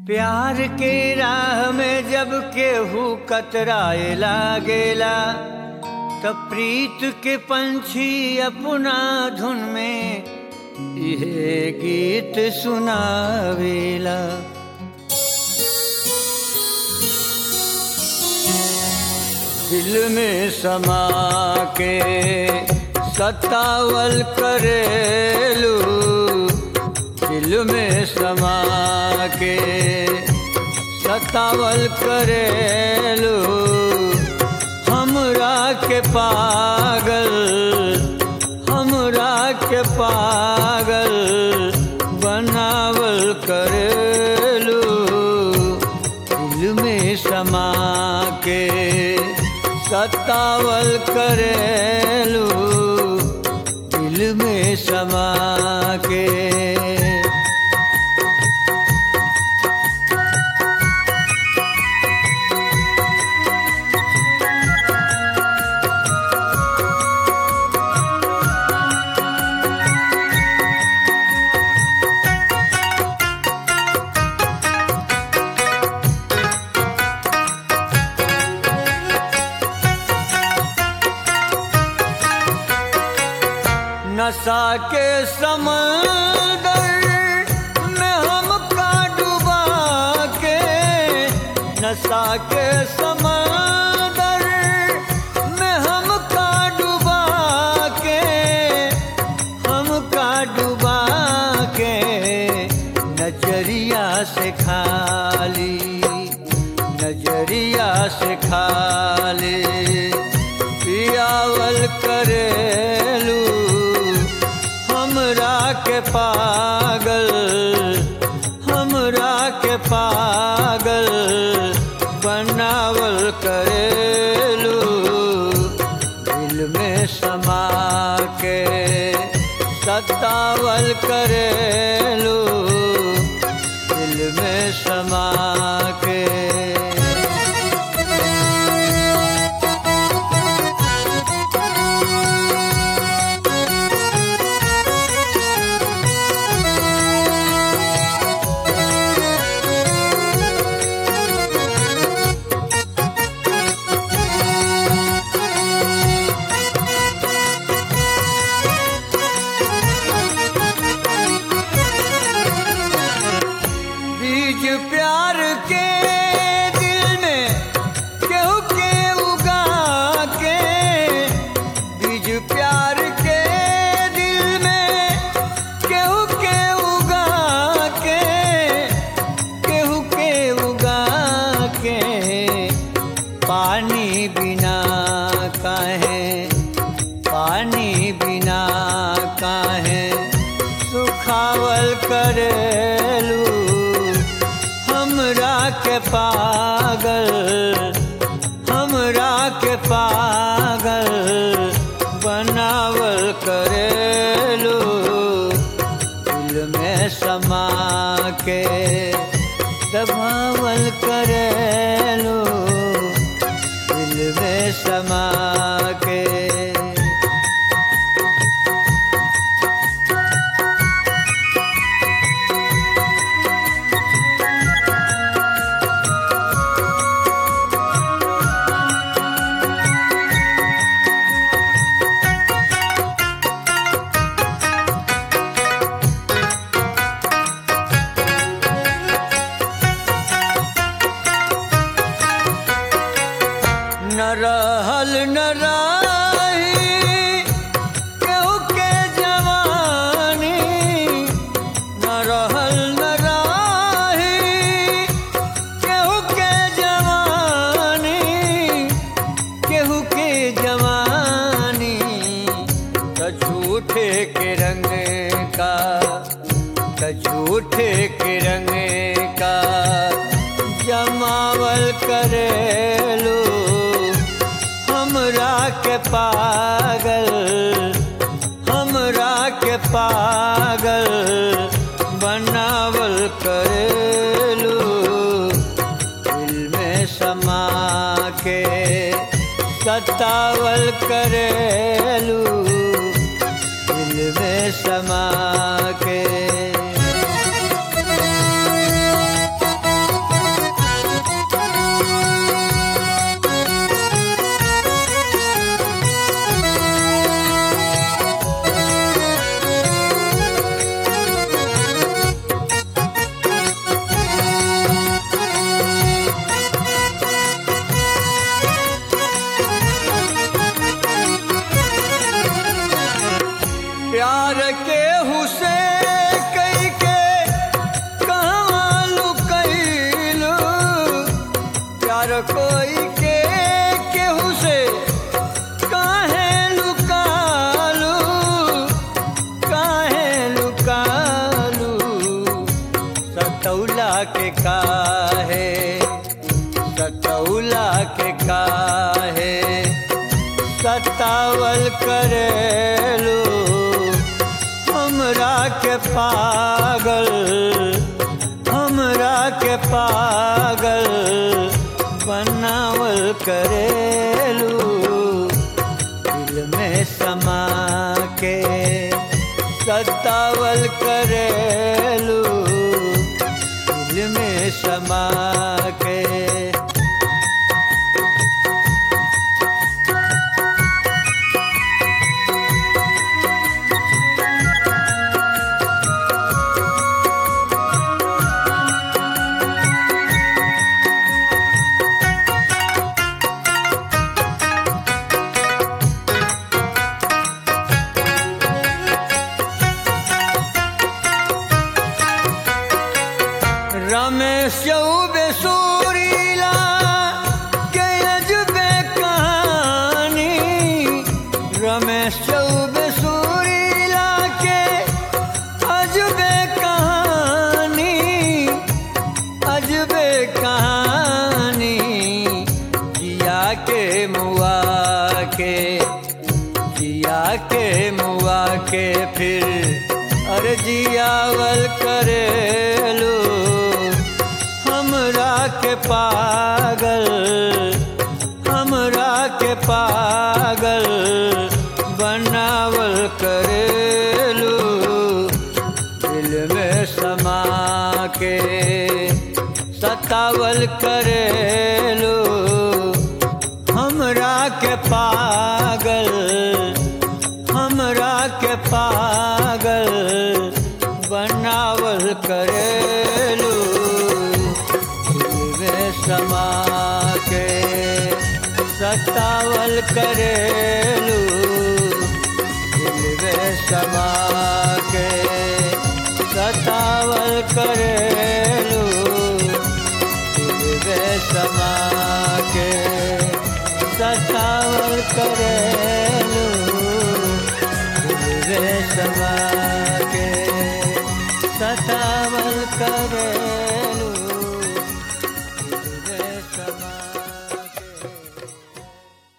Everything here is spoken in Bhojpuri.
प्यार के राह में जब केहू कतराए लागेला तब प्रीत के पंछी अपना धुन में यह गीत सुनावेला दिल में समा के सतावल करेलू दिल में समा के सतावल करेलू हमरा के पागल हमरा के पागल बनावल करेलू दिल में समा के सतावल करेलू दिल में समा के नशा के समंदर में हमका डुबा के नशा के समंदर में हमका डुबा के हमका डुबा के नजरिया से खाली नजरिया से खाली पियावल करेलू हमरा के पागल हमरा के पागल बनावल करेलू दिल में समा के सतावल करेलू दिल में समा के बीज प्यार के दिल में केहू के उगा के बीज प्यार के दिल में केहू के उगा के केहू के उगा के पानी बिना काहे पानी बिना काहे सुखावल करेलू हमरा के पागल हमरा के पागल बनावल करेलू दिल में समा के दबावल करेलू दिल में समा के न रहल न रही केहू के जवानी न रहल न रही केहू के जवानी केहू के जवानी त झूठे के रंग का त झूठे के रंग का जमावल करेलू हमरा के पागल हमरा के पागल बनावल करेलू दिल में समा के सतावल करेलू दिल में समा के प्यार के हुसे कई के कहवा लुकैलू प्यार कोई के केहू से काहे लुकालू काहे लुकालू सतौला के काहे सतौला के काहे सतावल करेलू हमरा के पागल हमरा के पागल बनावल करेलू दिल में समा के सतावल करेलू दिल में समा के रमेश चौबे सूरीला के अजबे कहानी रमेश चौबे सूरीला के अजबे कहानी अजबे कहानी जिया के मुआ के जिया के मुआ के फिर अरे जियावल करेलू हमरा के पागल हमरा के पागल बनावल करेलू दिल में समा के सतावल करेलू हमरा के पागल हमरा के पागल बनावल करेलू दिल में समा के सतावल करेलू दिल में समा के सतावल करेलू दिल में समा के सतावल करेलू दिल में समा के सतावल करे